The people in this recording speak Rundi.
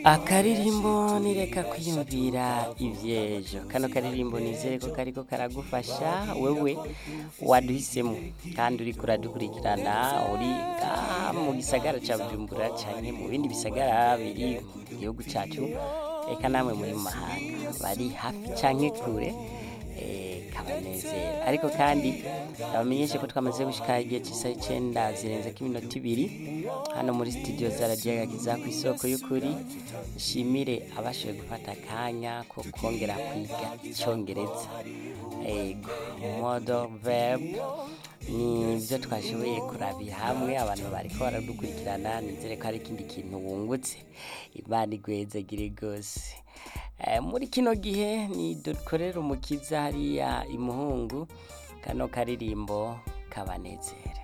akaririmbo nireka kwiyumvira ivyejo kano karirimbo nizere ko kariko karagufasha wewe waduhisemo kandi uriko uradukurikirana uri ngaha mu gisagara ca bujumbura canke mu bindi bisagara biri mu gihugu cacu eka namwe muri mu mahanga bari hafi canke kure eh, kabanezera ariko kandi abamenyeshe ko twamaze gushika igihe c'isaha icenda zirenzeko iminota ibiri hano muri studio za radio agakiza ku isoko y'ukuri nshimire abashoboye gufata akanya ko kongera kwiga icongereza ego modo verb ni byo twashoboye kurabira hamwe abantu bariko baradukurikirana nizere ko hari ikindi kintu wungutse imana igwezagire rwose Eh, muri kino gihe ni dukorera umukiza hariya imuhungu kano karirimbo kabanezere